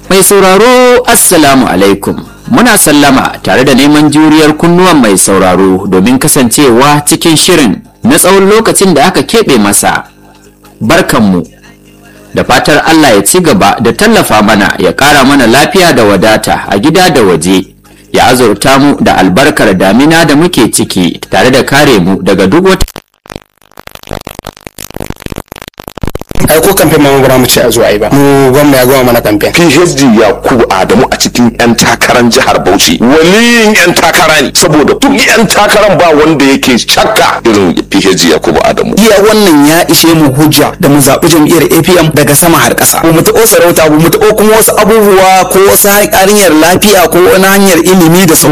Mai sauraro Assalamu alaikum. Muna sallama tare da neman juriyar kunnuwan mai sauraro domin kasancewa cikin shirin na tsawon lokacin da aka keɓe masa. Barkanmu. Da fatar Allah ya ci gaba da tallafa mana ya ƙara mana lafiya da wadata a gida da waje. Ya azurta mu da albarkar damina da muke ciki tare da kare mu daga duk wata ai ko kamfen ma ba mu ce a zo ai ba mu gwamna ya gama mana kamfen PhD Yakubu Adamu a cikin 'yan takarar jihar Bauchi waliyin 'yan takara ne saboda duk 'yan takaran ba wanda yake shakka irin PhD Yakubu Adamu iya wannan ya ishe mu hujja da mu zaɓi jam'iyyar APM daga sama har ƙasa mu taɓo sarauta mu taɓo kuma wasu abubuwa ko wasu hanyar lafiya ko wani hanyar ilimi da sauran